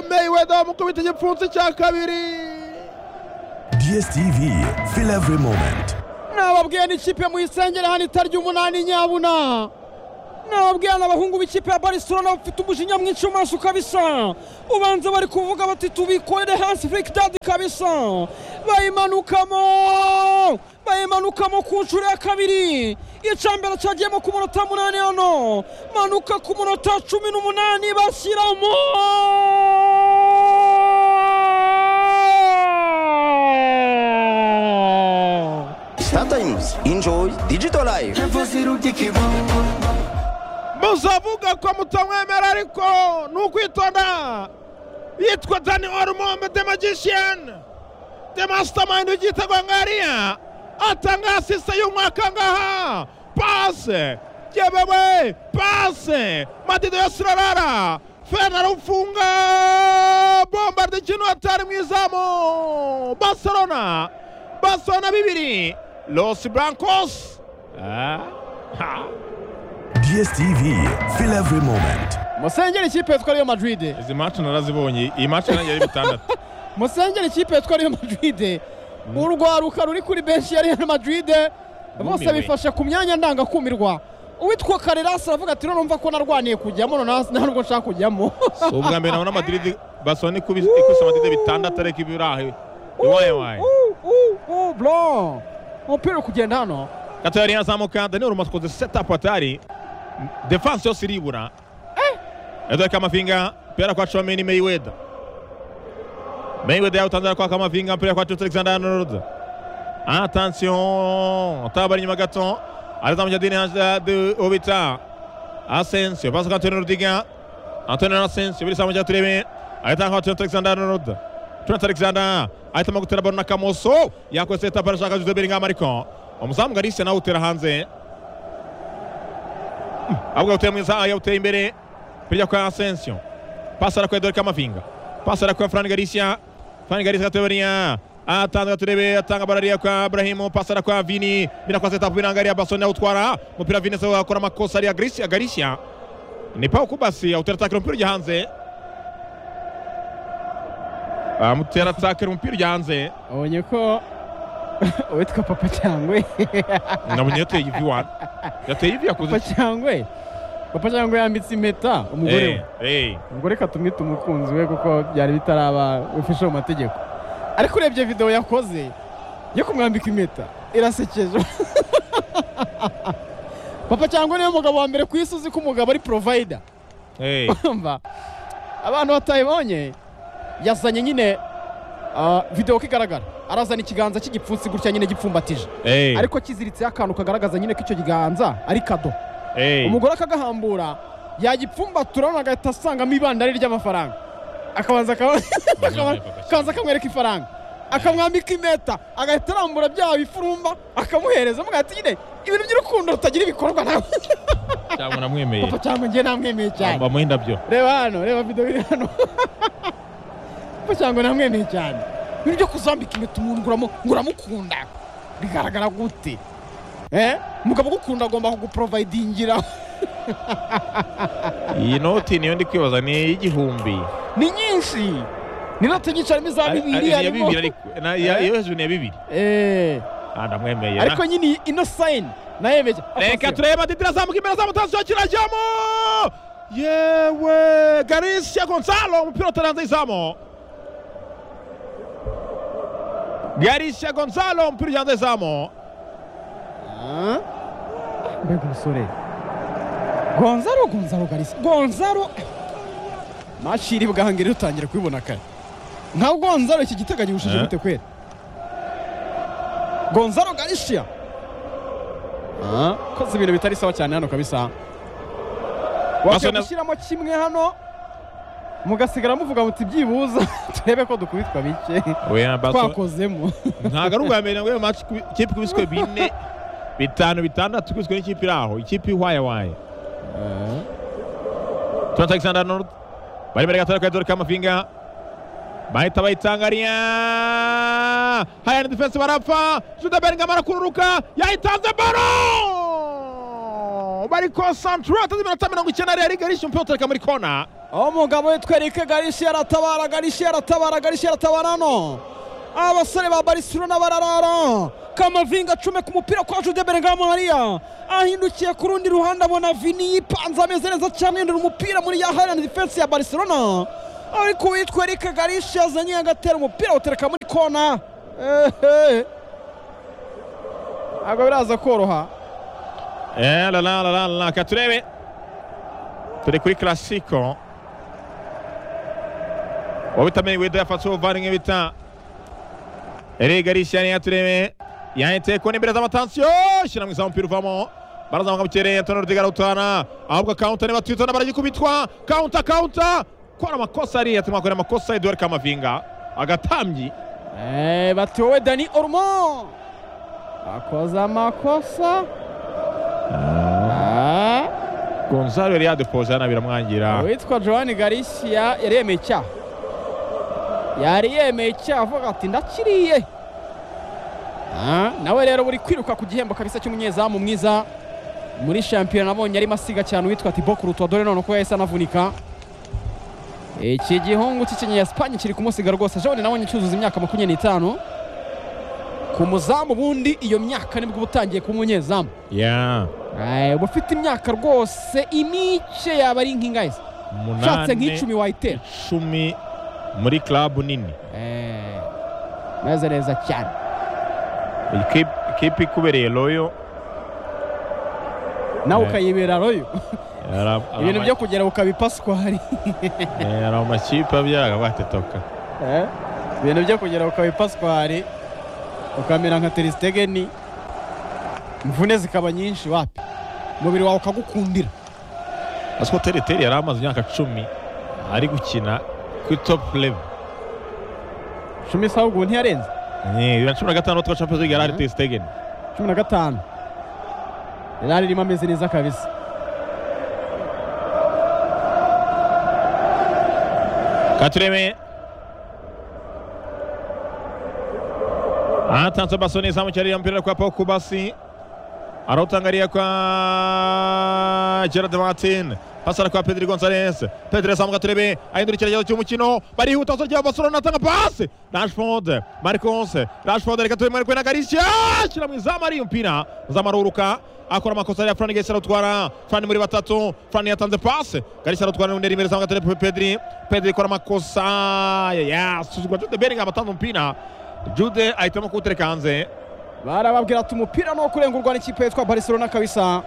Ronaldo amukubita igipfunsi cya kabiri DSTV, feel every moment. nababwiye n'ikipe mu isengere hano itarya umunani nyabuna nababwiye n'abahungu b'ikipe ya barisona bafite umujinya mwinshi mu maso kabisa ubanza bari kuvuga bati tubikorere hasi firikidadi kabisa bayimanukamo bayimanukamo ku nshuro ya kabiri icyambere cyagiyemo ku munota munani hano manuka ku munota cumi n'umunani bashyiramo Sometimes enjoy digital life. muzavuga ko mutamwemera ariko ni ukwitonda yitwa dani orumombe de magishiyani de masitamayindi w'igitegwa ngariya atanga asisa y'umwaka ngaha pase yemewe pase madido ya sirarara fena rufunga bomba ry'ikintu atari mu izamu barcelona barcelona bibiri los blancos Ah, ha. DSTV, feel every moment. musengere ikipe yitwa Real Madrid izi macu narazibonye iyi macu yari ari bitandatu musengere ikipe yitwa Real Madrid urwaruka ruri kuri benshi ya Real Madrid bose Bumiwe. bifashe ku myanya ndangakumirwa uwitwa Carreras aravuga ati "Rero numva ko narwaniye kujyamo none nta nubwo nshaka kujyamo si ubwa mbere nabona madiridi basoni ikubise ikubise madiridi bitandatu ariko ibi urahe iwaye waye bro umupira uri kugenda hano gato yari yazamuka daniel rumaskoze setapu atari defanse yose iribura edward kamavinga mpira kwa comini meyiweda meyiweda yawutanzira kwa kamavinga mpira kwa tutu alexander arnold atansiyo tabari inyuma gato arizamukira dini hajade obita asensiyo pasi kwa antonio rudiga antonio asensiyo biri samukira turebe ahita kwa tutu alexander arnold Trent Alexander ahitamo gutera baro na Kamoso yakoze etapa arashaka Jude Bellingham ariko umuzamu Garcia nawe utera hanze Mm, ahubwo yawuteye mu izamu yawuteye imbere bijya kwa Asensio pasi arakora Edouard Kamavinga pasi arakora Fran Garcia Fran Garcia gatebariya atanga gaturebe atanga barariya kwa Ibrahim pasi arakora Vini bina kwa setapu binangariya Basoni awutwara umupira Vini se akora amakosa ariya Garcia Garcia ni Pau Kubasi awutera atakira umupira ujya hanze amutera atakira umupira ujya hanze abonye ko uwitwa papa cyangwe nabonye yateye ivi wani yateye ivi yakoze papa cyangwe papa cyangwe yambitse impeta umugore we eee ubwo reka tumwite umukunzi we kuko byari bitaraba ufishe mu mategeko ariko urebye videwo yakoze yo kumwambika impeta irasekeje papa cyangwa niwe mugabo wa mbere ku isi uzi ko umugabo ari porovayida eee urumva abantu batayibonye yazanye nyine ah, videwo ko igaragara arazana ikiganza cy'igipfunsi gutya nyine gipfumbatije eee ariko kiziritseho akantu kagaragaza nyine ko icyo kiganza ari kado eee umugore akagahambura yagipfumbatura none agahita asangamo ibandari ry'amafaranga akabanza akaba- akaba- akabanza akamwereka ifaranga akamwambika impeta agahita arambura bya bifurumba akamuhereza amugaye ati nyine ibintu by'urukundo rutagira ibikorwa nawe cyangwa namwemeye papa cyangwa njye namwemeye cyane bamuha indabyo reba hano reba video iri hano papa cyangwa namwemeye cyane ibintu byo kuzambika impeta umuntu nguramu nguramukunda bigaragara gute eh umugabo ugukunda agomba kuguprovidingira iyi noti niyo ndi kwibaza ni iy'igihumbi ni nyinshi ni note nyinshi harimo iza Ari- ari- bibiri iya harimo bibiri ariko na- iya- iyo hejuru ni iya bibiri Eh, ah ndamwemeye na- ariko nyine ino sayini nayemeje reka turebe didira azamuka imbere azamutansiyo kirajyamo yewe garisia gonzalo umupira utari hanze y'izamu garisia gonzalo umupira ujya hanze y'izamu Ah? mbega umusore gonzaro gonzaro garisi gonzaro mashiri bwahangire utangira kubibona kare nka gonzaro iki giteganyibushije Eh? gute kwera gonzaro garishia Ah, koze ibintu bitari sawa cyane hano kabisa Basona- wakwiye gushyiramo kimwe hano mugasigara muvuga muti byibuza turebe ko dukubitwa bike oya baso twakozemo ntabwo ari ubwa mbere ngo match ku- ikipe ikubiswe bine bitanu bitandatu ikubiswe n'ikipe iri aho ikipe ihwaye waye Trent Alexander Arnold bari imbere gatoya kwa Edouard Kamavinga bahita bayitangariya haya ni defense barapfa Jude Bellingham arakururuka yayitanze baro bari konsantura atazi iminota mirongo icyenda rero igari umupira utereka muri kona aho umugabo yitwereka garishe aratabara garishe aratabara garishe aratabara no abasore ba barisilona bararara kamavinga acomeka umupira kwa jude berengamu hariya ahindukiye ku rundi ruhande abona vini yipanze ameze neza cyane yendera umupira muri ya harani defense ya barisilona ariko uwitwa erike garishe yazanye agatera umupira awutereka muri kona ehe ntabwo biraza koroha Eh, la la la la la reka turebe turi kuri karasiko uwo bita meywedo yafatse ubuvange bita erega arishyira niyo turebe yahiteye ku n'imbere z'amatansiyo shyira mu izamu umupira uvamo barazamuka mu kirere tono rudiga arawutana ahubwo akawunta niba tuyitona baragikubitwa kawunta kawunta kora amakosa ariya turimo gukora amakosa eduwari kamavinga agatambyi Eh, bati wowe dani orumo akoze amakosa Ah, gonzalo yari yadupoje hano biramwangira uwitwa joan garisia yari yemeye icyaha yari yemeye icyaha avuga ati ndakiriye Ah, nawe rero buri kwiruka ku gihembo kabisa cy'umunyezamu mwiza muri shampiyona nabonye arimo asiga cyane uwitwa tibo kurutwa dore none ko yahise anavunika iki gihungu cy'ikinyespanye kiri kumusiga rwose jone nabonye cyuzuza imyaka makumyabiri n'itanu ku muzamu ubundi iyo myaka nibwo uba utangiye kuba umunyezamu ya Aye, uba ufite imyaka rwose imice yaba ari nk'ingahe se? ushatse umunani nk'icumi wayitera icumi muri club nini Eh, meze neza cyane Ikipe- ikipe ikubereye royo nawe Eh. ukayibera royo Ari- ari ibintu ama- byo kugera ukabipaswari eh, ari amakipe abyaga batetoka ibintu byo kugera ukabipaswari ukamera nka teristegeni imvune zikaba nyinshi wapi umubiri wawe ukagukundira aziko teriteri yari amaze imyaka cumi ari gukina kuri top level cumi isaha ubwo ntiyarenze Eh, bibiri na cumi na gatanu twa champions league yari ari Mhm. ter stegen cumi na gatanu yari irimo ameze neza kabisa katureme atanze baso neza mu cyarira mpira kwa Paul Kubasi arautangariya kwa Gerard Martin pasara kwa Pedri Gonzalez Pedri azamuka turebe ahindura icyerekezo cy'umukino barihuta usorya Barcelona atanga pasi Rashford Marcos Rashford reka turebe Marco na Garcia shyira mu izamu ari mpira zamaruruka akora amakosa ya Fran Garcia arutwara Fran muri batatu Fran yatanze pasi Garcia arutwara n'undi rimwe azamuka turebe Pedri Pedri akora amakosa yasuzugura Jude Bellingham atanze umupira Jude ahitamo kuwutereka hanze barababwira ati umupira ni uwo kurengurwa n'ikipe yitwa Barcelona kabisa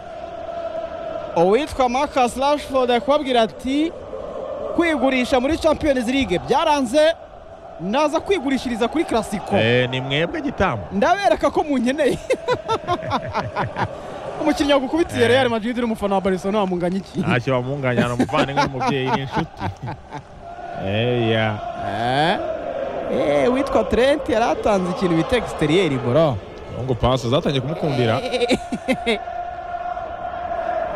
uwitwa Marcus Rashford ari kubabwira ati kwigurisha muri Champions League byaranze naza kwigurishiriza kuri Clasico Eh, ni mwebwe gitambo ndabereka ko munkeneye umukinnyi wagukubitiye Eh. Real Madrid uri umufana wa Barcelona wamunganya iki ntacyo bamunganya ni umuvandimwe n'umubyeyi n'inshuti eya Eh, eh, uwitwa Trent yari atanze ikintu bita exterior bro ngo pasi zatangiye kumukundira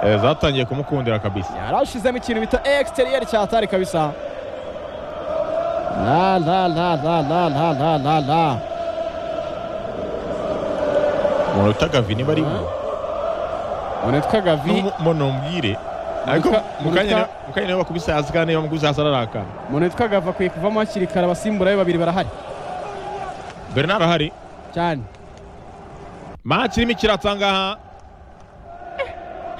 Eh, zatangiye kumukundira kabisa yarashizemo ikintu bita exterior cyatari kabisa la la la la la la la la la umuntu utaga vini barimo unitwa gavi mo numbwire ariko Muka- mu kanya muka- ni- mu kanya niwe bakubise hasi kandi niba bamukubise hasi ararakara umuntu witwa gava akwiye kuvamo hakiri kare abasimbura be babiri barahari bernard ahari cyane match irimo ikiratsa ngaha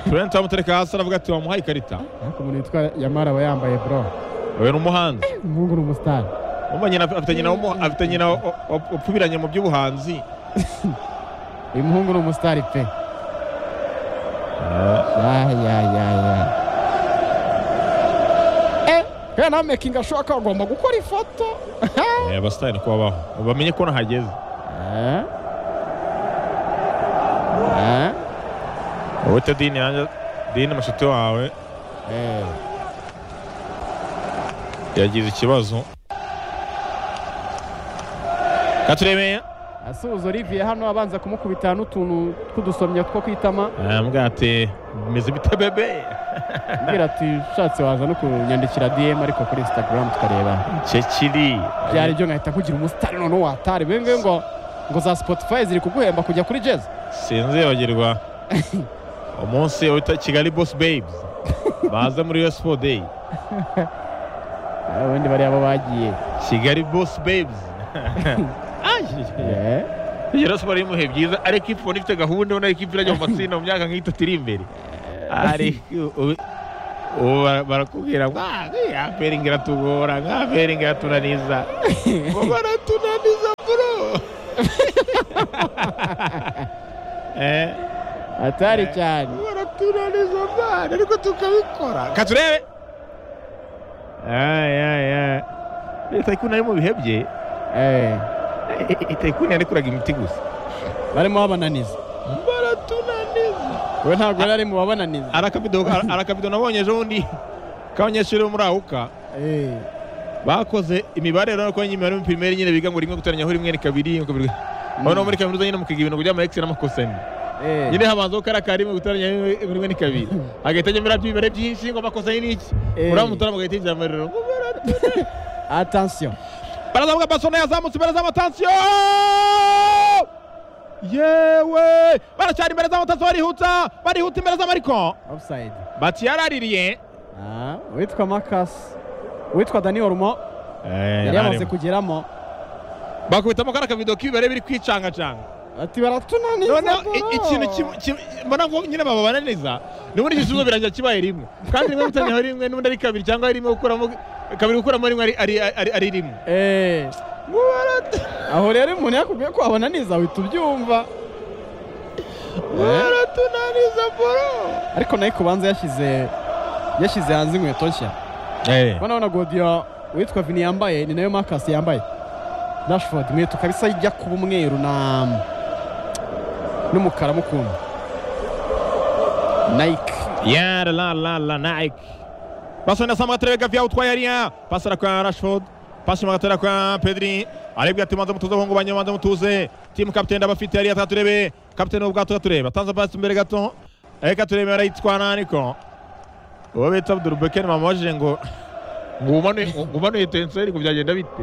turenta bamutereka hasi aravuga ati wamuhaye ikarita ariko umuntu witwa yamara aba yambaye bro uyu ni umuhanzi umuhungu ni umusitari umva nyina afite nyina w'umu- afite nyina wa- wa- wapfumiranye mu by'ubuhanzi uyu muhungu ni umusitari pe ya ya ya ya Eh, kaya nta mekingi ashoboka agomba gukora ifoto Eh, abasitari niko babaho bamenye ko nahageze Eh? Eh? wowe te dini nanjye dini mushuti wawe Eh. yagize ikibazo katurebe asuhuza olivier hano abanza kumukubita n'utuntu tw'udusomyo two kwitama ambwira ati meze bite bebe ambwira ati ushatse waza no kunyandikira dm ariko kuri instagram tukareba cekiri byari byo nkahita nkugira umusitari noneho watari bibe ngibi ngo ngo za spotify ziri kuguhemba kujya kuri jazz sinzibagirwa umunsi wita kigali boss babes baze muri us4 day ubundi bariya bo bagiye kigali bosi bebizi Eh, rero siporo y'imuhe byiza ariko ifu ubona ifite gahunda ubona ikipe irajya mu matsinda mu myaka nk'itatu iri imbere Ari- ubu- ubu bara- barakubwira ngo "Ah, nkiya peringi iratugora nka peringi iratunaniza ngo baratunaniza bro Eh, atari cyane baratunaniza bana ariko tukabikora ka turebe Ay, ay, ay. Itakuna ari mu bihe bye Eh, itakuna yarekuraga imiti gusa barimo babananiza baratunaniza we ntabwo yari ari mu babananiza ari akabido ari akabido nabonye ejobundi k'abanyeshuri bo muri awuka Eh, bakoze imibare rero ko nyuma muri primeri nyine biga ngo rimwe guteranya rimwe ni kabiri ni kabiri aho no muri kaminuza nyine mukiga ibintu by'ama ex n'amakosa nyine eh, nyine habanzaho kariya ka rimwe guteranya rimwe- rimwe ni kabiri hagahita nyemera by'imibare byinshi ngo amakosa ni iki Eh. uriya mutarama agahita yinjira muri rero attention barazamuka basona yazamutse barazamuka tansiyo yewe baracyari imbere z'amatazo barihuta barihuta imbere z'amariko offside bati yaraririye Ah, uwitwa makasi uwitwa dani orumo yari yamaze kugeramo bakubitamo kariya kavido k'ibibare biri kwicangacanga ati baratunaniza noneho i- ikintu kim- kim- mbona ngo nyine bababananiza nubundi icyo kibazo birangira kibaye rimwe kandi rimwe gutangira rimwe n'ubundi ari kabiri cyangwa ari rimwe gukuramo kabiri gukuramo rimwe ari- ari ari- ari rimwe Eh, aho rero umuntu yakubwiye ko wabananiza uhita ubyumva Eh, baratunaniza boro ariko nayo kubanza yashyize yashyize hanze inkweto nshya urabona abona godiyo uwitwa vini yambaye ni nayo makasi yambaye dashifodi inkweto kabisa ijya kuba umweru na n'umukara mukunda nayike yara la la la nike basa na samu gaterebe gavya utwaye ariya pasara kwa rashford pasi mu gatera kwa pedri aribwa ati manza mutuze bahungu banyu manza mutuze timu kapiteni ndabafite ariya taturebe kapiteni w'ubwato gaturebe atanze pasi imbere gato ariko aturebe arayitwara ariko uwo bita abdul beken mamabajije ngo ngo umanuye ngo umanuye tenseri ngo byagenda bite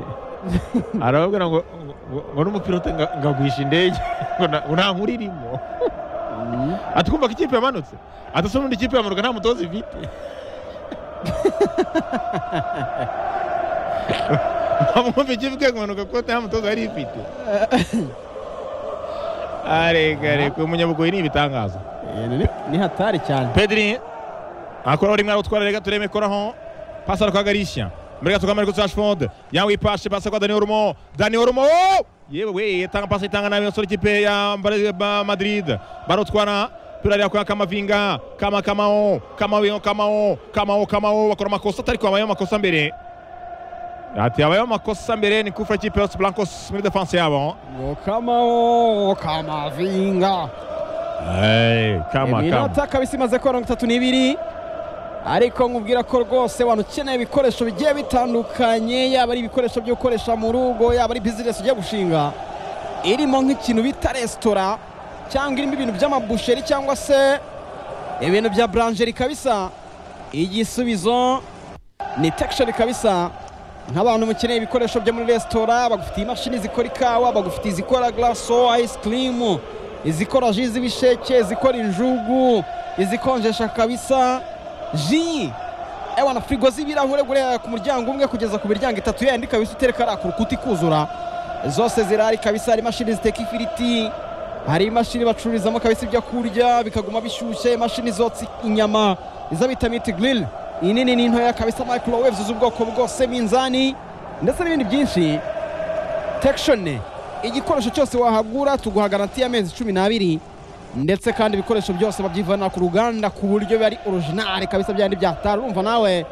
arababwira ngo ngo- ngo- ngo n'umupilote nga- ngagwisha indege ngo na- ngo nta nkuru irimo ati kumva ko ikipe yamanutse ati se ubundi ikipe yamanuka nta mutoza ifite bamwumva ikipe igiye kumanuka kuko nta mutoza yari ifite aregareka umunyabugoyi ni ibitangaza ni hatari cyane pedri akora uri mwana utwara rega tureme koraho pasi ari kagarishya mbere gato kamari kuri rashford yawe ipashe pasi kwa dani orumo dani orumo yewe we itanga pasi itanga nabi yasore ikipe ya Mbare- ba- madrid barotwara pira ariya kwa kamavinga kama kamao kamao kamao kamao kamao bakora amakosa atari kwabaye amakosa mbere ati habayeho amakosa mbere ni kufra ikipe yose blancos muri defense yabo ngo kamawo kamavinga Hey, kama kama iminota kabisa imaze kuba mirongo itatu n'ibiri ariko nkubwira ko rwose waba ukeneye ibikoresho bigiye bitandukanye yaba ari ibikoresho byo gukoresha mu rugo yaba ari bizinesi ugiye gushinga irimo nk'ikintu bita resitora cyangwa irimo ibintu by'amabusheri cyangwa se ibintu bya buranjeri kabisa igisubizo ni tekishoni kabisa nk'abantu mukeneye ibikoresho byo muri resitora bagufitiye imashini zikora ikawa bagufitiye izikora garaso ayisikirimu izikora ji z'ibisheke izikora injugu izikonjesha kabisa ji ewa na firigo z'ibirahure guhera ku muryango umwe kugeza ku miryango itatu yandi kabisa utereka ari ku rukuta ikuzura zose zirahari kabisa hari imashini ziteka ifiriti hari imashini bacururizamo kabisa ibyo kurya bikaguma bishyushye imashini zotsa inyama izo bita miti girili inini n'intoya kabisa microwave z'ubwoko bwose minzani ndetse n'ibindi byinshi tekishoni igikoresho cyose wahagura tuguha garanti y'amezi cumi n'abiri ndetse kandi ibikoresho byose babyivana ku ruganda ku buryo biba ari orojinari kabisa byandi byatari urumva nawe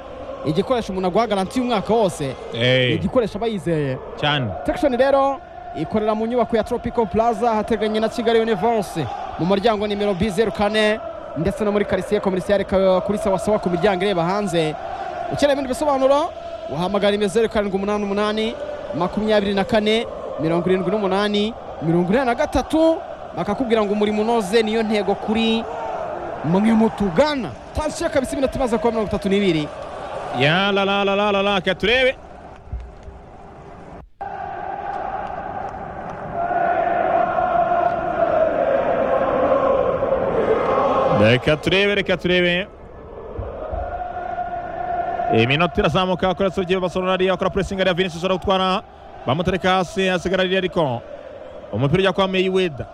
igikoresho umuntu aguha garanti y'umwaka wose ni Hey, igikoresho aba yizeye cyane tekishoni rero ikorera mu nyubako ya tropico plaza hateganye na kigali universe mu muryango nimero b zeru kane ndetse no muri karisiye komerisiyare ka- kuri sawasawa ku miryango ireba hanze ukeneye ibindi bisobanuro wahamagara nimero zeru karindwi umunani umunani makumyabiri na kane mirongo irindwi n'umunani mirongo inani na gatatu bakakubwira ngo umurimo unoze niyo ntego kuri mwe mutugana tansiyo kabisa iminota imaze kuba mirongo itatu n'ibiri Ya la la la la la la ka turebe. Reka turebe, reka turebe. iminota irazamuka kora Sergio Barcelona ariya akora pressing ariya Vinicius arawutwara bamutereka hasi hasigara ariya ariko umupira ujya kwa Mayweather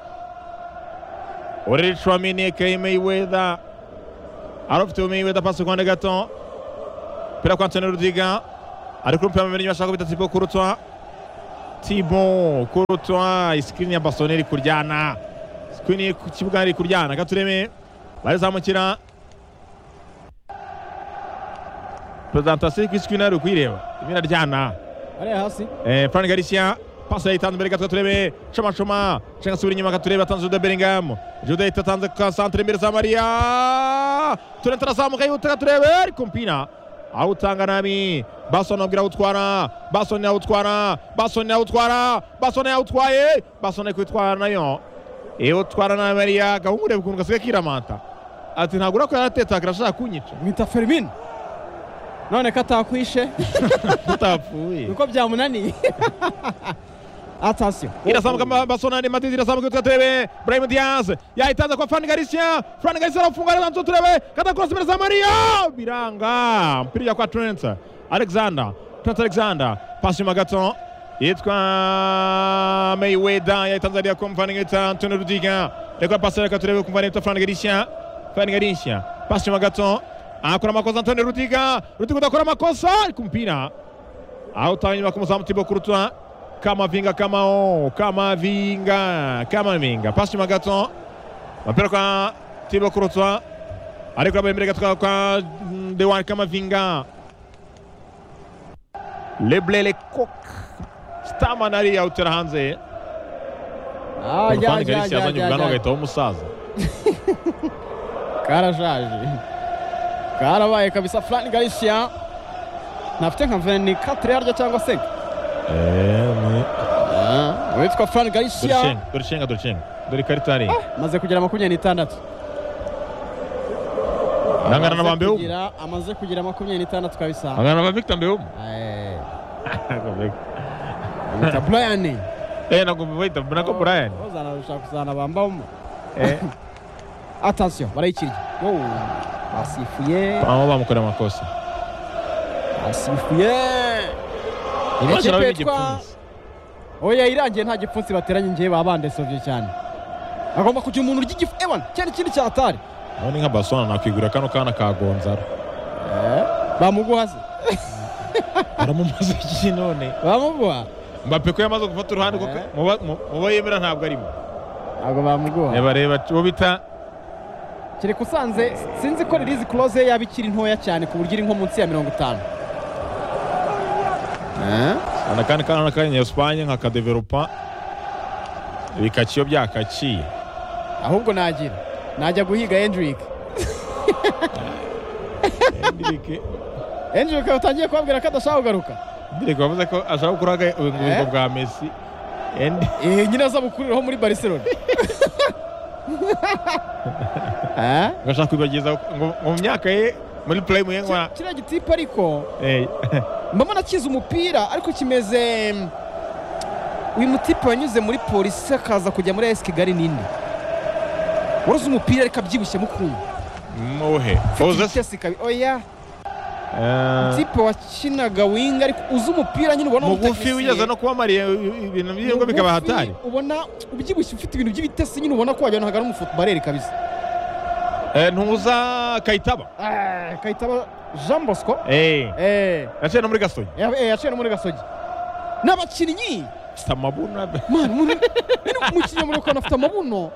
Orel Chouamini Kay Mayweather arafite Mayweather pasi kwande gato pira kwa Antonio Rudiga ari kurupira mu mirimo ashaka bita Thibaut Courtois Thibaut Courtois screen ya Barcelona iri kuryana screen iri ku kibuga iri kuryana gatureme barizamukira presentation kw'iscreen ari ukuyireba irimo iraryana ariya hasi Eh, Fran Galicia pasi yayitanze imbere gato turebe Choma Choma cenga asubira inyuma katurebe atanze Jude Bellingham Jude ahita atanze ka centre imbere za Maria Turenta arazamuka yihuta gaturebe ariko Mpina awutanga nabi Basson abwira awutwara Basson awutwara Basson awutwara Basson awutwaye Basson ari kwitwara nayo iwutwara na Maria gahungu ureba ukuntu gasigaye kiramanta ati ntabwo urako yaratetakira ashaka kunyica mwita ferimini none ko atakwishe tutapfuye nuko byamunaniye atasiyo irazamuka ma- Barcelona ni Madrid irazamuka yutwa turebe Brahim Diaz yahitanza kwa Fran Garcia Fran Garcia arafunga anatanze turebe kata cross mbere za Mario biranga mpira ujya kwa Trent Alexander Trent Alexander pasi nyuma gato yitwa Mayweather yahitanze ariya kwa Mvan Ngita Antonio Rudiga reka pasi reka turebe kumva nita Fran Garcia Fran Garcia pasi nyuma gato akora amakosa Antonio Rudiga Rudiga udakora amakosa ariko umupira awutanga inyuma ku muzamu Thibaut Courtois Kamavinga Kamao Kamavinga Kamavinga pasi nyuma gato mapira kwa Thibaut Courtois ariko aba imbere gato kwa mm, Dewan Kamavinga Leblele Lecoq Staman ari awutera hanze Ah, Korofani jya, jya, Galisi jya, yazanye jya, ubwanwa jya. agahitaho umusaza karashaje karabaye kabisa Fran Galicia ntafite nka veni katire yaryo cyangwa se Ah, uwitwa Fran Galicia dore ishenga dore ishenga dore ikarita hariya amaze kugira makumyabiri n'itandatu angana na Amaze Bambeum kugira- amaze kugira makumyabiri n'itandatu kabisa angana na ba Victor Mbeum Eh, bamwita Brian eh nagomba bahita nako Brian uzanarusha kuzana bambamo atasiyo barayikiriye Wow, basifuye aho bamukorera amakosa basifuye Iyi Maze kipe nawe yitwa n'igipfunsi. oya irangiye nta gipfunsi bateranye ngewe babandesovye cyane agomba kugira umuntu urya igifu ewan cyari ikindi cyatari aho ni nka Barcelona nakwigurira kano kana ka Gonzalo bamuguhaze aramumaze iki none bamuguha mbappe ko yamaze gufata uruhande kuko Eh. mu ba- mu- mu bo yemera ntabwo arimo ntabwo bamuguha reba reba uwo bita kereka usanze sinzi ko ririzi close ye yaba ikiri ntoya cyane ku buryo iri nko munsi ya mirongo itanu ana kandi kana n'akanya Espagne nka kadevelopa bikaciyo byakaciye ahubwo nagira najya guhiga Hendrick Henrique Hendrick utangiye kubabwira ko adashaka kugaruka Henrique wavuze ko ashaka kuraga ubungubuko Eh. bwa Messi Endi Eh, nyina z'abukuru ho muri Barcelona Eh? ngashaka kwibagiza ngo ngo mu myaka ye muri prime ye ngo Ki- kiriya gitipe ariko eh mbona kiza umupira ariko kimeze mm, uyu mutipe wanyuze muri polisi akaza kujya muri AS Kigali ninde waroze umupira ariko abyibushyemo ukuntu muhe Ozes Vitesse kabi- oya mutipe wakinaga winga ariko uzi umupira nyine ubona mugufi utagiye. wigeze no kuba mariye ibintu by'ingo Mugufi, bikaba hatari ubona ubyibushye ufite ibintu by'ibitesi nyine ubona ko wajyana hagana umufutubareri kabisa Eh, ntuza kayitaba Ah, kayitaba Jean Bosco eh eh yaciye no muri gasogi Eh, yaciye no muri gasogi n'abakinnyi samabuna mani muri nyine umukinnyi muri ukabona afite amabuno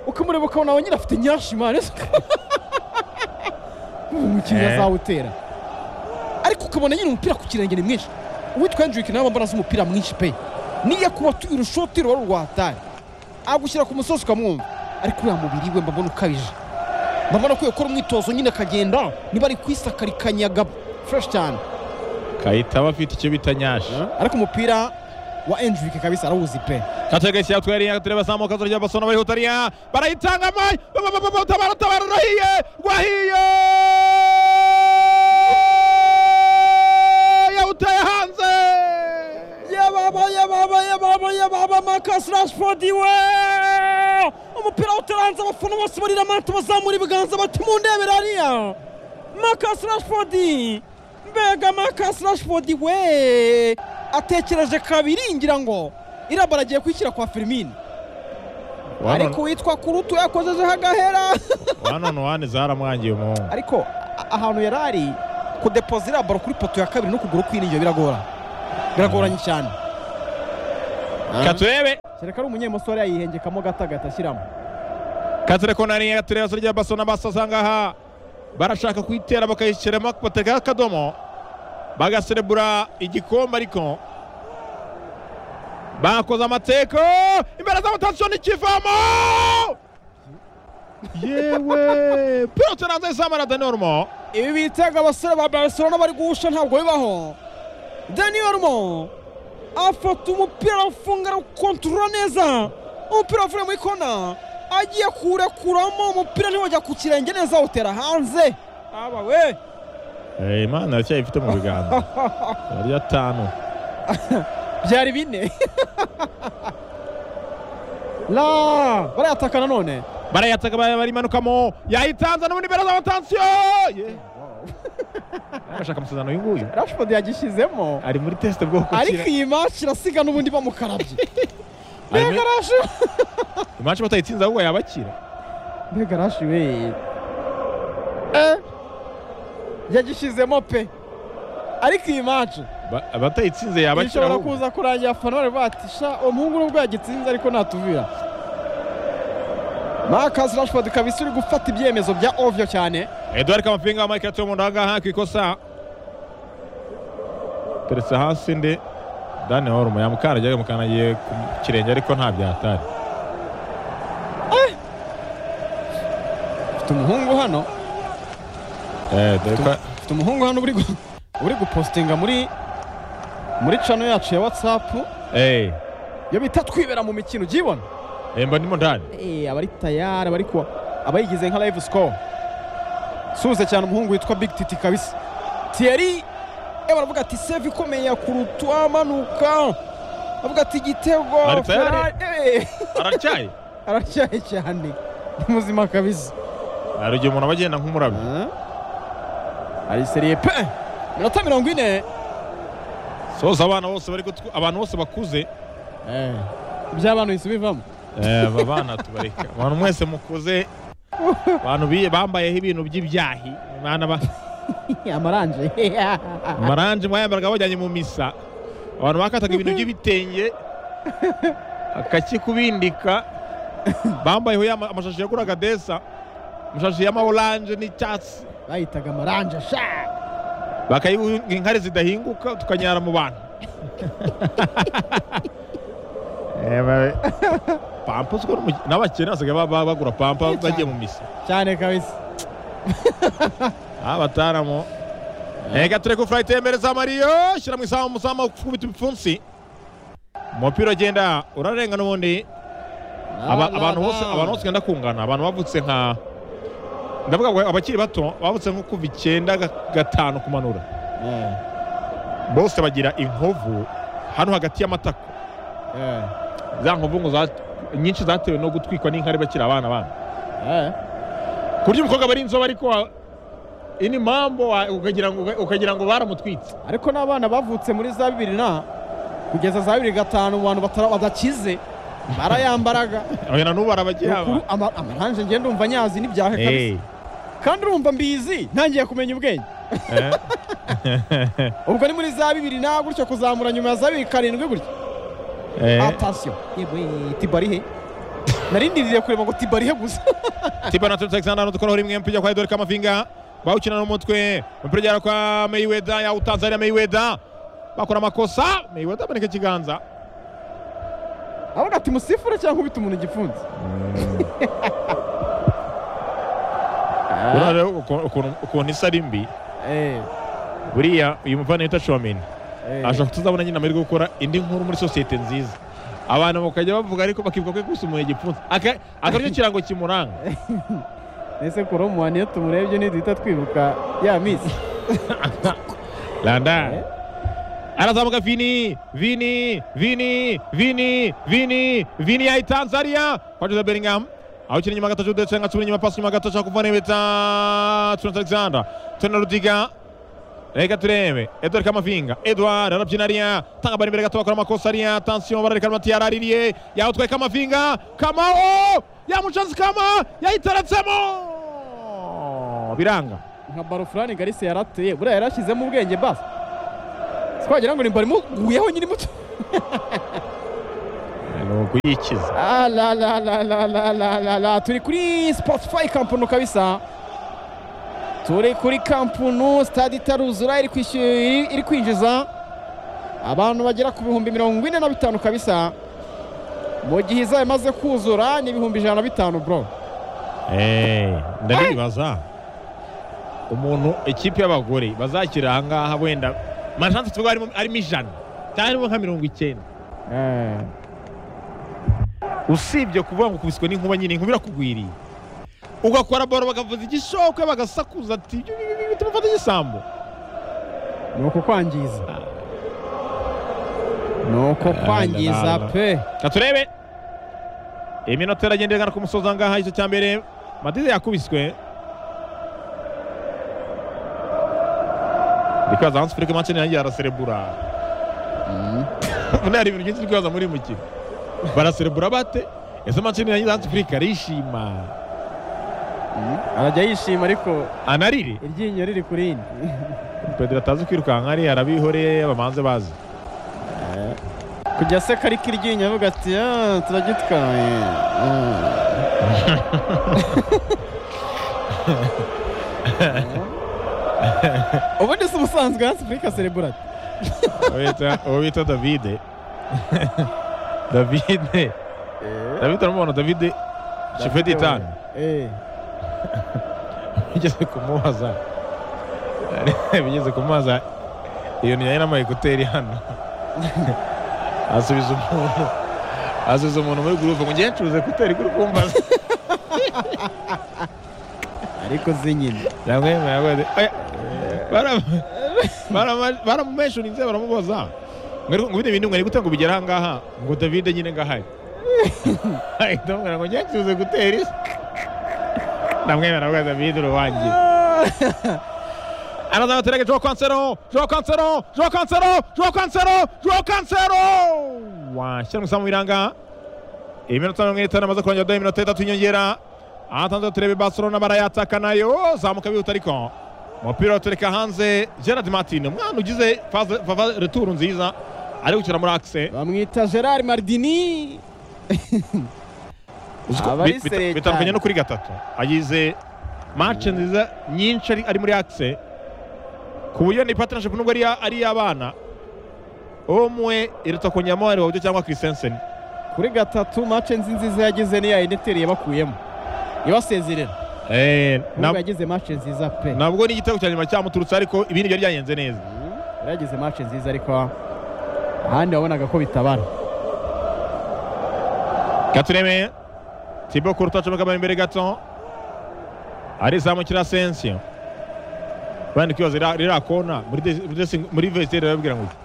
ukamureba ukabona we nyine afite nyashi mani umukinnyi Eh. azawutera ariko ukabona nyine umupira ku kirenge ni mwinshi uwitwa hendrick nawe mbona azi umupira mwinshi pe niyo kuba urushoti ruba rurwatari agushyira ku musozi ukamwumva ariko uriya mubiri we mbabona ukabije mbabona ko yakora umwitozo nyine akagenda niba ari kwisakarikanya fureshi cyane kayitaba afite icyo bita nyashi ariko umupira wa hendrick kabisa arawuzi pe katega isi yatwariye tureba zamuka turya basona bari hutariya barayitanga mai Ba- ba- ba- ba- tabara tabara rahiye rwahiye yawutaye hanze yababa yababa yababa yababa marcus rashford we umupira utaranze abafana bose barira manto bazamura ibiganza bati mundebere hariya marcus rashford mbega Marcus Rashford we atekereje kabiri ngira ngo iraba aragiye kwishyira kwa Firmino ariko witwa kurutu yakozejeho agahera wanone wane zaramwangiye umuhungu ariko a- ahantu yari ari kudepoza iriya baro kuri poto ya kabiri n'ukuguru kw'indyo biragora biragoranye cyane katurebe kereka ari umunyemusore yayihengekamo gato agahita ashyiramo kature konari katurebe rya baso n'abasasa ngaha barashaka kuyitera bakayishyiramo batega akadomo bagaserebura igikombe ariko bakoze amateko imbere z'amatansiyo n'ikivamo yewe pilote nazo isamara denorumo ibi bitaga abasore ba barcelona bari guhusha ntabwo bibaho daniel mo afata umupira afunga arawukontorora neza umupira wavuye muri kona agiye kuwurekuramo umupira ntiwajya ku kirenge neza awutera hanze aba we imana iracyayifite mu biganza barya atanu byari bine la barayataka nanone barayataka ba- barimanukamo yayitanza n'ubundi imbere z'amatansiyo Ye. arashaka amasezerano y'uyu nguyu rashford yagishyizemo ari muri tesite bwo gukira ariko iyi match irasiga n'ubundi bamukarabye Ari muri- mbega rashi imanshi batayitsinze ahubwo yabakira mbega rashi we Eh, yagishyizemo pe ariko iyi match Ba- abatayitsinze yabakira ishobora ahubwo kuza kurangira abafana bari bati sha uwo muhungu nubwo yagitsinze ariko natuvira Marcus Rashford kabisa uri gufata ibyemezo bya ovyo cyane edouard kamapinga wa michael tuyo mu ngaha ku ikosa teretse hasi ndi dani horumo yamukandagiye yamukandagiye ku kirenge ariko nta byahatari mfite umuhungu hano Eh, dore ko- mfite umuhungu hano uri gu- uri gupostinga muri muri cano yacu ya WhatsApp eh, yo bita twibera mu mikino ujyibona eh, mba ndimo ndani eh abari tayari abari kuwa abayigize nka live score suze cyane umuhungu witwa Big Titi kabisa thierry eh, baravuga ati save ikomeye ya kurutu amanuka bavuga ati igitego Ari tayari? Ferrari- eh, aracyaye aracyaye cyane ni muzima kabisa hari igihe umuntu aba agenda nk'umurabyo Hein? Ari seriye pe minota mirongo ine soza abana bose bari gutw- abantu bose bakuze iby'abantu bihise bivamo Eh, aba bana tubareka abantu mwese mukuze abantu biye bambayeho ibintu by'ibyahi mwana ba amaranje maranje mwayambaraga bajyanye mu misa abantu bakataga ibintu by'ibitenge akakikubindika bambayeho ya ma- amashashi yaguraga desa amashashi y'ama oranje n'icyatsi bayitaga amaranje sha bakayiha inkari zidahinguka tukanyara mu bantu Eh, ba- pampa siko n'umuki- n'abakene basigaye ba- ba- bagura pampa Ni cyane. bagiye mu misa cyane kabisa abataramo reka tureke furayiti yemereza mariyo shyira mu isambu umuzamu ukubita ibipfunsi umupira ugenda urarenga n'ubundi Aba- abantu bose abantu bose ugenda kungana abantu bavutse nka ndavuga ngo abakiri bato bavutse nko kuva icyenda ga- gatanu kumanura bose bagira inkovu hano hagati y'amatako za nkovu ngo za- nyinshi zatewe no gutwikwa n'inkari bakiri abana bana ku buryo umukobwa bari inzobe ariko wa- ini mambo wa- ukagira ngo ukagira ngo baramutwitse ariko n'abana bavutse muri za bibiri na kugeza za bibiri gatanu mu bantu batara- badakize barayambaraga oya na n'ubu arabagira Ukuri- ama- amaranje ngiye ndumva nyazi n'ibyaha kabisa Eh. kandi urumva mbizi ntangiye kumenya ubwenge Eh. ubwo ni muri za bibiri na gutyo kuzamura nyuma ya za bibiri karindwi gutya Eh. atasiyo yewe tibarihe narindiriye kureba ngo tibarihe gusa tipa na turuta alexander nudukoraho rimwe mpijya kwa edouard kamavinga bawukina n'umutwe umupira ugera kwa mayiweda yawutanze hariya mayiweda bakora amakosa mayiweda aboneka ikiganza avuga ati musifure cyangwa ubita umuntu igifunzi urabona rero uku- ukuntu- ukuntu isa ari mbi Eh, buriya uyu muvana wita shomini eh. ashobora kutuzabona nyine amahirwe yo gukora indi nkuru muri sosiyete nziza abantu bakajya bavuga ariko bakibuka ko yakwisumuye igipfunsi Aka- aka nicyo kirango kimuranga ese koromu waniye tumurebye niduhita twibuka ya misi landa arazamuka vini vini vini vini vini vini yayitanze hariya kwa jose bellingham awukina inyuma gato judetse nka cumi inyuma pasi inyuma gato ashaka kuva nebeta tuna alexander tuna rudiga reka turebe edward kamavinga edward arabyina ariya tanga bari imbere gato bakora amakosa ariya tansiyo barareka mati yaraririye yawutwaye kamavinga kamao yamucanze kama yayitaratsemo biranga nka baro furani garisi yarateye buriya yarashyizemo ubwenge basi twagira ngo ni bari muguyeho nyiri muto ni ukuyikiza Ah, la, la, la, la, la, la, la, la. turi kuri spotify kampunu kabisa turi kuri kampunu stade itaruzura iri kwishy- iri- iri kwinjiza abantu bagera ku bihumbi mirongo ine na bitanu kabisa mu gihe izaba imaze kuzura ni ibihumbi ijana na bitanu bro Eh, ndaribaza umuntu ikipe y'abagore bazakira aha ngaha wenda amashansi tuvuga harimo harimo ijana cyangwa harimo nka mirongo icyenda Eh, usibye kuvuga ngo kubiswe n'inkuba nyine inkuba irakugwiriye ugakora baro bakavuza igishoka bagasakuza ati "Byu, byu, byu, byu, tumufata igisambo ni uko kwangiza ni uko kwangiza pe Reka turebe iminota iragenda igana ku musozi aha ngaha icyo cya mbere madize yakubiswe ndi kwibaza hansi furike manshini yanjye araserebura none hari ibintu byinshi ndi kwibaza muri uyu mukino baraserebura bate ese manshini yanjye hansi furike arishima arajya yishima ariko anarire iryinyo riri ku rindi pedro atazi kwirukanka ari arabihoreye bamanze bazi kujya se kari kiryinyo avuga ati "Ah, turagitwaye Ah." ubundi si ubusanzwe hasi afurika sereburati Uwo bita- uwo bita davide davide davide uramubona davide shofeti itani bigeze kumubaza bigeze kumubaza iyo ni yari n'ama ekuteri hano asubiza umuntu asubiza umuntu muri gurupe ngo ngiye ncuruza ekuteri kuri kumbaza ariko zinyine yamwemeye yakoze oya baram- barama- baramumenshoninze baramubaza ngo ariko ngo bino bintu ngo ni gute ngo bigera aha ngaha ngo davide nyine ngahari ahita amubwira ngo ngiye ncuruza ekuteri ndamwemera rwa davide urubangiye Another attack, Joao Cancelo, Joao Cancelo, Joao Cancelo, Joao Cancelo, Joao Cancelo! Washyira mu isambu biranga. Iminota mirongo itanu amaze kurangirwa iminota itatu y'inyongera. Ahatanze turebe Barcelona barayataka nayo, zamuka bihuta ariko. Umupira utureka hanze, Gerard Martin, umwana ugize phase- phase retour nziza. Ari gukina muri axe. bamwita gerard mardini Uziko- Abari bit- bit- seriye Bitandukanye cyane. no kuri gatatu. Agize match nziza nyinshi ari- ari muri axe. Ku buryo ni partnership nubwo ari iya- ari iy'abana. Umwe iruta ku nyamwari wabyo cyangwa Christensen. kuri gatatu mace nzi nziza yagize niya ineteri yabakuyemo ibasezerera Eh, na- nubwo yagize mace nziza pe nabwo ni igitego cya nyuma cyamuturutse ariko ibindi byari byagenze neza. yari yagize mace nziza ariko ahandi wabonaga ko bitabara Katureme Thibaut Courtois acomeka bari imbere gato. Arizamukira Asensio. Bandi kwibaza rira- rira kona muri des- muri des- muri vestiaire barababwira ngo iki?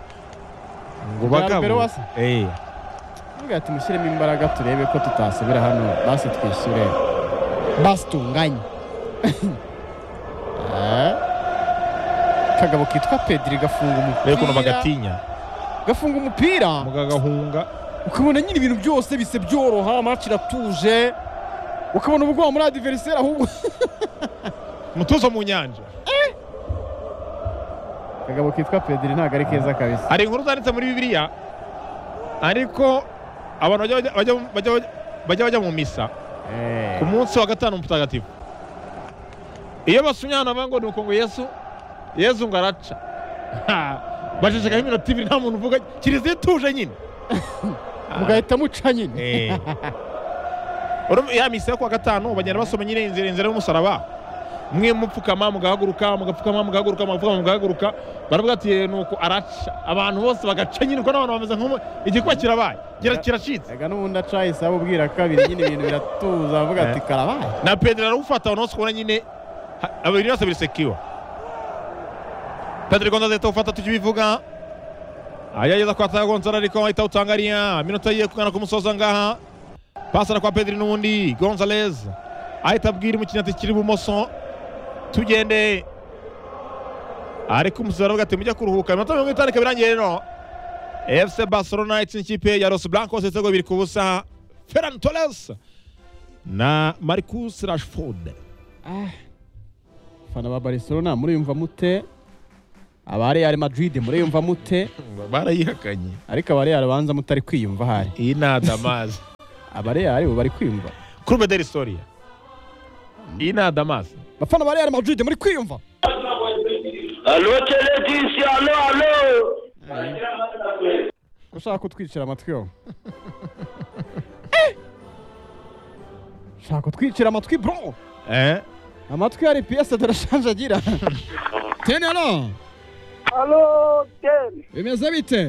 ngo Bwa bagabo. mbere wasa? Eh. Nubwo ati mushyiremo imbaraga turebe ko tutasubira hano basi twishyure basi tunganye Eh. kagabo kitwa pedri gafunga rero ukuntu umupira bagatinya gafunga umupira mugagahunga ukabona nyine ibintu byose bise byoroha maci iratuje ukabona ubwoba muri adiveriseri ahubwo mutuzo mu nyanja kagabo kitwa pedri ntabwo ari keza kabisa hari inkuru zanditse muri bibiliya ariko abantu bajya bajya- bajya bajya- bajya bajya mu misa ku munsi wa gatanu mutagatifu iyo basumye ahantu bavuga ngo ni uko ngo yesu yesu ngo araca bacecekaho iminota ibiri nta muntu uvuga kiliziya ituje nyine mugahita muca nyine Eh. Urumva ya misa yo kuwa gatanu bagenda basoma nyine inzira inzira y'umusaraba mwe mupfukama mugahaguruka mugapfukama mugahaguruka mugapfukama mugahaguruka baravuga ati "Eh, nuko araca abantu bose bagaca nyine uko n'abantu bameze nk'umu igikuba kirabaye Kira- kiracitse aga n'ubundi aca yahise abubwira kabiri nyine ibintu biratuza avuga ati karabaye na pedro arawufata abantu bose ubona nyine ha- abiri yose birisekiwa pedro gonzalez ahita awufata tukibivuga ayageza kwa tayo gonzalez ariko ahita awutangariya minota ye kugana ku musozi aha ngaha pasara kwa pedro n'ubundi gonzalez ahita abwira umukinnyi ati kiri ibumoso tugende ariko umusizi aravuga ati mujya kuruhuka iminota mirongo itanu ikaba irangiye rero efuse barcelona itsinda ikipe ya los blancos ibitego bibiri ku busa ferran torres na marcus rashford fana ba barcelona muriyumva mute aba real madrid muriyumva mute barayihakanye ariko aba real banza mutari kwiyumva hari iyi ni adamazi aba real bo bari kwiyumva kurube deri storiya iyi ni adamazi bafana ba real madrid muri kwiyumva Allô, Télédis, allô, allô. ushaka kutwicira amatwi yo ushaka kutwicira amatwi bro eh amatwi ya rps turashanjagira tenero Allô, Ken. bimeze bite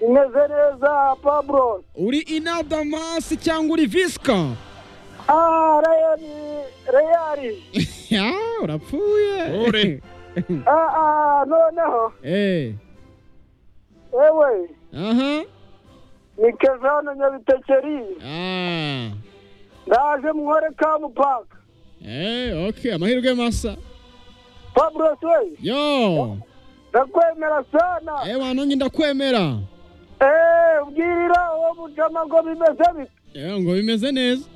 Imeze neza, Pablo. uri inadamasi cyangwa uri visika Ah, Real, Real. Ya, urapfuye Uri. Ah, ah, noneho. Eh, Ewe, aha ni Kezano Nyabitekeri. Ah. Ndaje muhore Kamupaka. Eh, okay amahirwe masa Pablo, we, yo ndakwemera sana. eh wanange ndakwemera Eh, ubwirira uwo mujama ngo bimeze bite. Eh, ngo bimeze neza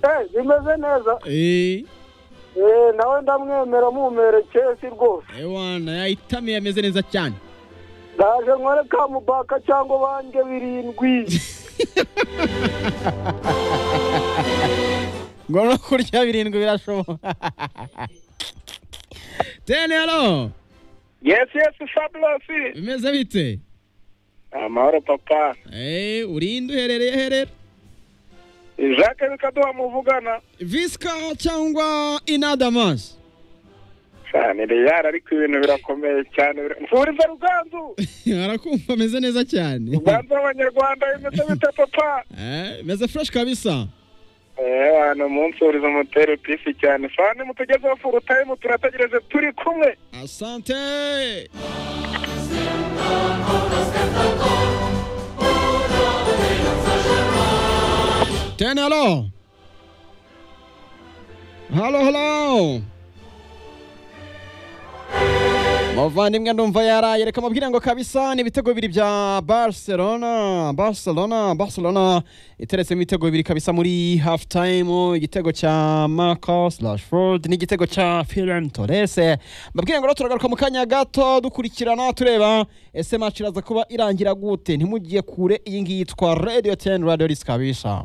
Eh, bimeze neza. eh Eh, nawe ndamwemera mumerekeye si rwose. ewana yayitamiye ameze neza cyane ndaje nkore kamubaka cyangwa bange birindwi ngo no kurya birindwi birashoboka tenero yesi yesi fabulosi bimeze bite amahoro papa eh urinde uherereye herera jacques bikaduha muvugana visika cyangwa inadamasi cyane reyari ariko ibintu birakomeye cyane mvuriza ruganzu arakumva ameze neza cyane ruganzu w'abanyarwanda bimeze bite papa eh meze fureshi kabisa eee hano umunsi uriza umutera pisi cyane fani mutugezeho furu tayimu turategereje turi kumwe asante tenero halo halo muvandimwe ndumva yaraye reka mubwire ngo kabisa ni ibitego bibiri bya barcelona barcelona barcelona iteretsemo ibitego bibiri kabisa muri hafu tayimu igitego cya marcos rashford n'igitego cya firan torres mbabwire ngo rero turagaruka mu kanya gato dukurikirana tureba ese maci iraza kuba irangira gute ntimugiye kure iyi ngiyi yitwa radio ten radio risikabisha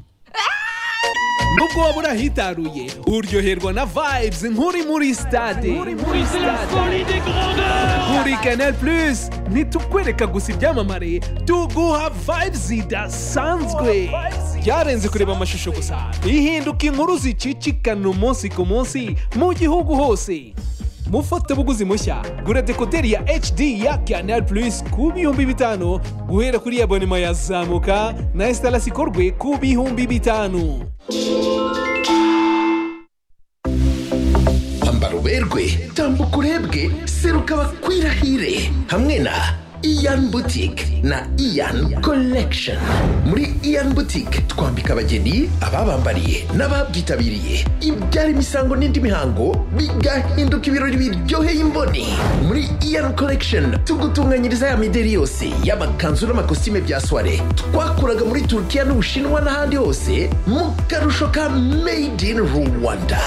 nubwo waba urahitaruye uryoherwa na vibes nk'uri muri stade kuri canal plus nitukwereka gusa ibyamamare tuguha vibes zidasanzwe byarenze kureba amashusho gusa ihinduka inkuru zicicikana umunsi ku munsi mu gihugu hose mufatabuguzi mushya gura dekoderi ya hd ya canal plus ku bihumbi bitanu guhera kuri abonema yazamuka na esitalasi ikorwe ku bihumbi bitanu ambara uberwe tambuka urebwe seruka bakwirahire hamwe na iyan boutique na iyan collection muri iyan boutique twambika abageni ababambariye n'ababyitabiriye ibyara imisango n'indi mihango bigahinduka ibirori biryoheye imboni muri iyan collection tugutunganyiriza ya mideri yose y'amakanzu n'amakositime bya soire twakuraga muri turukiya n'ubushinwa n'ahandi hose mu karusho ka made in rwanda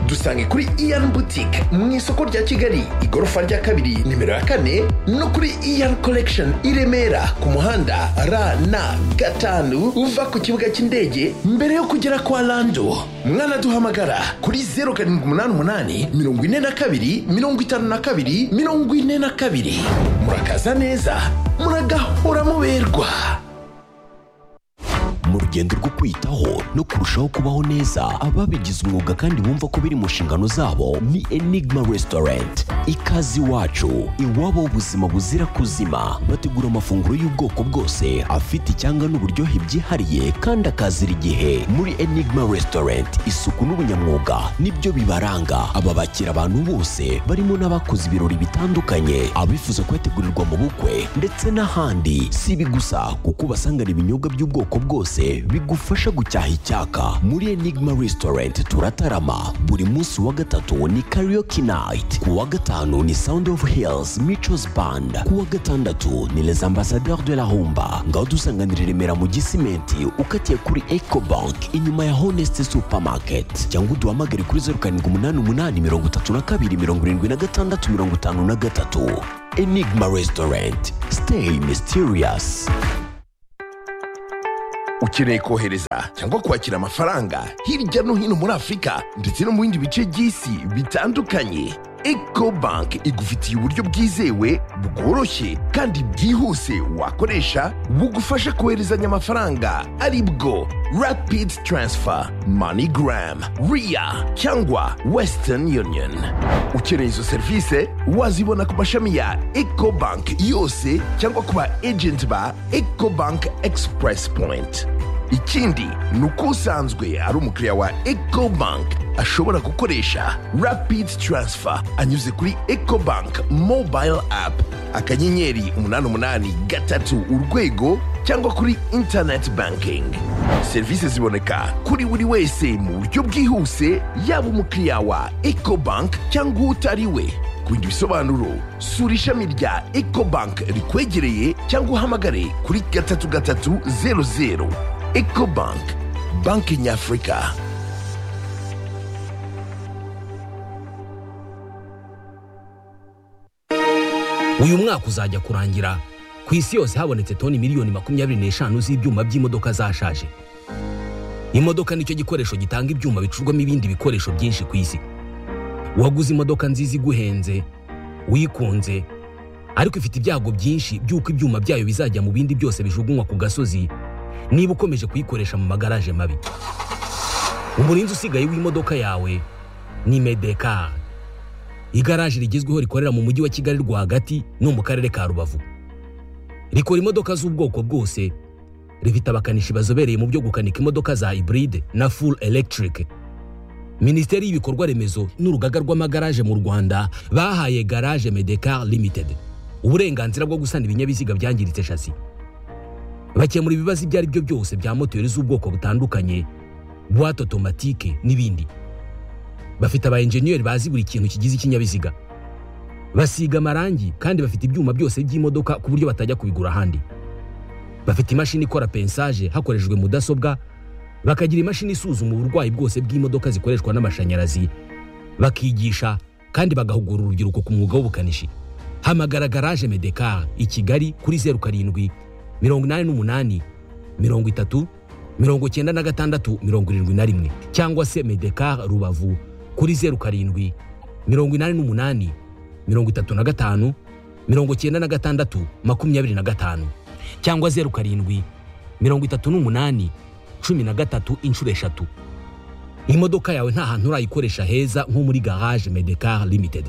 dusange kuri iyan boutique mu isoko rya kigali igorofa rya kabiri nimero ya kane no kuri iyan collection i remera ku muhanda rn gatanu uva ku kibuga cy'indege mbere yo kugera kwa lando mwanaduhamagara kuri 078 42 52 42 murakaza neza muragahora muberwa mu rugendo rwo kwitaho no kurushaho kubaho neza ababigize umwuga kandi bumva ko biri mu nshingano zabo ni enigma restaurant ikaze iwacu iwabo ubuzima buzira kuzima bategura amafunguro y'ubwoko bwose afite icyanga n'uburyohe byihariye kandi akazira igihe muri enigma restaurant isuku n'ubunyamwuga nibyo bibaranga aba bakira abantu bose barimo n'abakoze ibirori bitandukanye abifuza kubategurirwa mu bukwe ndetse n'ahandi si ibi gusa kuko ubasangana ibinyobwa by'ubwoko bwose bigufasha gucyaha icyaka muri enigma restaurant turatarama buri munsi wa gatatu ni karaoke night ku wa gatanu ni sound of hills michos band ku wa gatandatu ni les ambassadeurs de la humba ngaho dusanganira i remera mu gisimenti ukatiye kuri ecobank inyuma ya honest supermarket cyangwa uduhamagare kuri zeru karindwi umunani umunani mirongo itatu na kabiri mirongo irindwi na gatandatu mirongo itanu na gatatu enigma restaurant stay mysterious ukeneye kohereza cyangwa kwakira amafaranga hirya no hino muri afurika ndetse no mu bindi bice by'isi bitandukanye eco bank igufitiye uburyo bwizewe bworoshye kandi bwihuse wakoresha bugufasha koherezanya amafaranga ari bwo rapid transfer moneygram ria cyangwa western union ukeneye izo serivisi wazibona ku mashami ya eco bank yose cyangwa ku ba agent ba eco bank express point ikindi ni uko usanzwe ari umukiriya wa ecobank ashobora gukoresha rapid transfer anyuze kuri ecobank mobile app akanyenyeri umunani umunani gatatu urwego cyangwa kuri internet banking serivisi ziboneka kuri buri wese mu buryo bwihuse yaba umukiriya wa ecobank cyangwa utari we ku bindi bisobanuro sura ishami rya ecobank rikwegereye cyangwa uhamagare kuri gatatu gatatu zeru zeru ecobank banki nyafurika uyu mwaka uzajya kurangira ku isi yose habonetse toni miliyoni makumyabiri n'eshanu z'ibyuma by'imodoka zashaje imodoka nicyo gikoresho gitanga ibyuma bicurwamo ibindi bikoresho byinshi ku isi uwaguze imodoka nziza iguhenze uyikunze ariko ifite ibyago byinshi by'uko ibyuma byayo bizajya mu bindi byose bijugunywa ku gasozi niba ukomeje kuyikoresha mu magaraje mabi umurinzi usigaye w'imodoka yawe ni medeka igaraje rigezweho rikorera mu mujyi wa kigali rwagati no mu karere ka rubavu rikora imodoka z'ubwoko bwose rifite abakanishi bazobereye mu byo gukanika imodoka za hibride na full electric minisiteri y'ibikorwa remezo n'urugaga rw'amagaraje mu rwanda bahaye garage medekar limited uburenganzira bwo gusana ibinyabiziga byangiritse shasi bakemura ibibazo ibyo ari byo byose bya moteri z'ubwoko butandukanye buwate otomatike n'ibindi bafite aba enjeniyeri bazi buri kintu kigize ikinyabiziga basiga amarangi kandi bafite ibyuma byose by'imodoka ku buryo batajya kubigura ahandi bafite imashini ikora pensaje hakoreshejwe mudasobwa bakagira imashini isuzuma uburwayi bwose bw'imodoka zikoreshwa n'amashanyarazi bakigisha kandi bagahugura urubyiruko ku mwuga w'ubukanishi hamagara garaje medekar i kigali kuri zeru karindwi mirongo inani n'umunani mirongo itatu mirongo icyenda na gatandatu mirongo irindwi na rimwe cyangwa se medekar rubavu kuri zeru karindwi mirongo inani n'umunani mirongo itatu na gatanu mirongo icyenda na gatandatu makumyabiri na gatanu cyangwa zeru karindwi mirongo itatu n'umunani cumi na gatatu inshuro eshatu imodoka yawe nta hantu urayikoresha heza nko muri garage medekar limited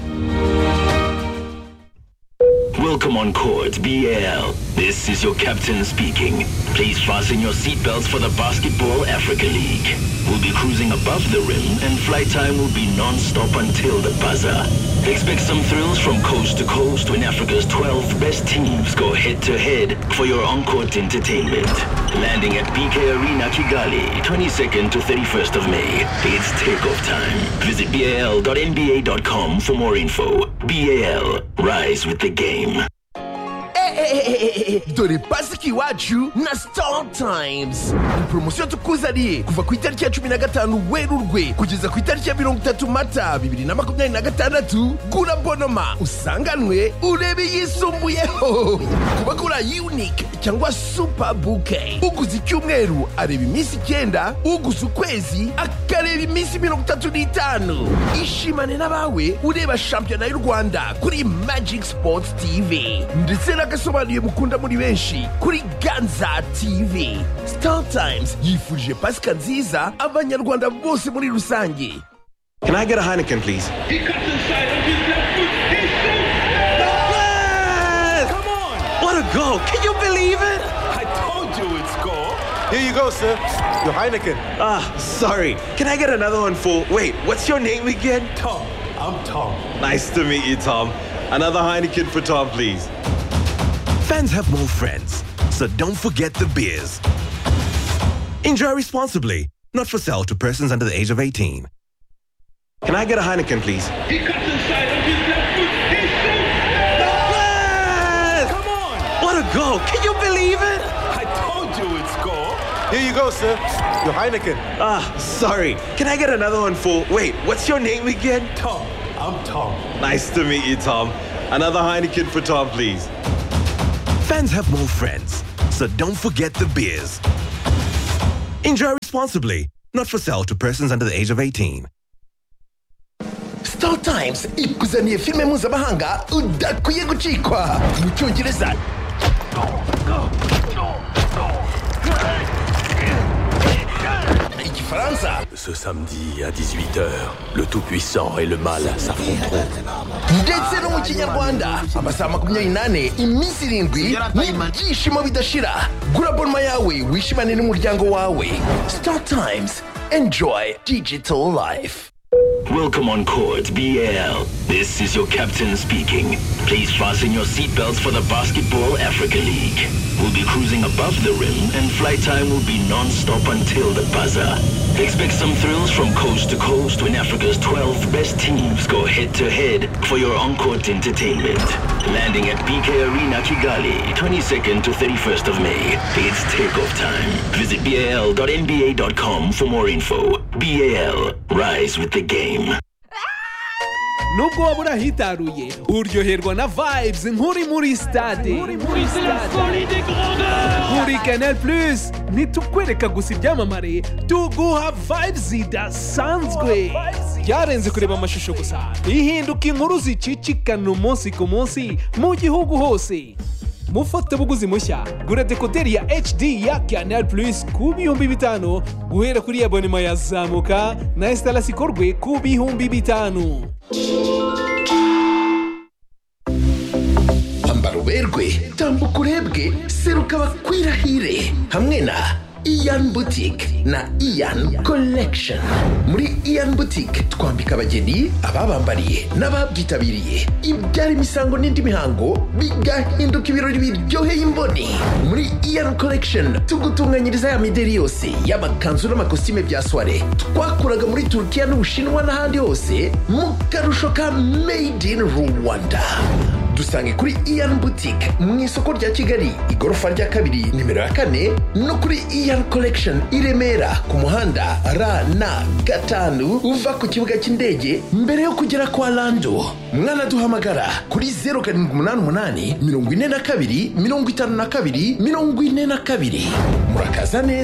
Welcome on Court BL. This is your captain speaking. Please fasten your seatbelts for the Basketball Africa League. We'll be cruising above the rim and flight time will be non-stop until the buzzer. Expect some thrills from coast to coast when Africa's 12 best teams go head-to-head for your on-court entertainment. Landing at BK Arena Kigali, 22nd to 31st of May. It's takeoff time. Visit bal.nba.com for more info. BAL, rise with the game. dore pasika iwacu na sitari tayimuzi ni poromosiyo tukuzaniye kuva ku itariki ya cumi na gatanu werurwe kugeza ku itariki ya mirongo itatu mata bibiri na makumyabiri na gatandatu gura bonoma usanganwe urebe yisumbuyeho ku bagura yunike cyangwa supa buke uguze icyumweru areba iminsi icyenda uguze ukwezi akareba iminsi mirongo itatu n'itanu ishimane n'abawe ureba shampiyona y'u rwanda kuri magic sports tv ndetse n'agasobanuye mukunda muri benshi kuri ganza tv star times yifurije pasika nziza abanyarwanda bose muri rusange Can I get a Heineken, please? He cuts inside with his left foot. He shoots. Yes! Come on! What a goal! Can you believe it? I told you it's goal. Here you go, sir. Your Heineken. Ah, sorry. Can I get another one for. Wait, what's your name again? Tom. I'm Tom. Nice to meet you, Tom. Another Heineken for Tom, please. Fans have more friends, so don't forget the beers. Enjoy responsibly. Not for sale to persons under the age of 18. Can I get a Heineken, please? He cuts inside of his left foot. He shoots. Come on! What a goal! Can you believe it? I told you it's goal. Here you go, sir. Your Heineken. Ah, sorry. Can I get another one for? Wait, what's your name again? Tom. I'm Tom. Nice to meet you, Tom. Another Heineken for Tom, please. Fans have more friends, so don't forget the beers. Enjoy responsibly. Not for sale to persons under the age of 18. star times ikuzaniye filime mpuzamahanga udakwiye gucikwa mu cyongereza igifaransa Ce samedi à 18h, le Tout-Puissant et le Mal s'affronteront. ndetse no mu kinyarwanda amasaha makumyabiri n'ane iminsi irindwi n'ibyishimo bidashira gura bonma yawe wishimane n'umuryango wawe star times enjoy digital life Welcome on court, BL. This is your captain speaking. Please fasten your seatbelts for the Basketball Africa League. We'll be cruising above the rim, and flight time will be non-stop until the buzzer. Expect some thrills from coast to coast when Africa's 12 best teams go head-to-head for your on-court entertainment. Landing at BK Arena, Kigali, 22nd to 31st of May. It's takeoff time. Visit bal.nba.com for more info. BAL, rise with the game. nubwo waba uri ahitaruye uryoherwa na vibes nk'uri muri stade Oui, c'est la folie des grandeurs. kuri canal plus ntitukwereka gusa ibyamamare tuguha vibes zidasanzwe byarenze kureba amashusho gusa ihinduka inkuru zicicikana umunsi ku munsi mu gihugu hose mufatabuguzi mushya gura dekoderi ya hd ya canal plus ku bihumbi bitanu guhera kuri abonema yazamuka na esitarasi ikorwe ku bihumbi bitanu ambara uberwe tambuka urebwe seruka bakwirahire hamwe na iyan butike na iyan collection muri iyan butike twambika abageni ababambariye n'ababyitabiriye ibyara imisango n'indi mihango bigahinduka ibirori biryoheye imboni muri iyan collection tugutunganyiriza ya mideri yose y'amakanzu n'amakositime bya soire twakuraga muri turukiya n'ubushinwa n'ahandi hose mu karusho ka made in rwanda dusange kuri iyan boutique mu isoko rya kigali igorofa rya kabiri nimero ya kane no kuri iyan collection i remera ku muhanda rn gatanu uva ku kibuga cy'indege mbere yo kugera kwa lando mwanaduhamagara kuri 0788 mirongo ine na kabiri mirongo itanu na kabiri mirongo ine na kabiri murakaza neza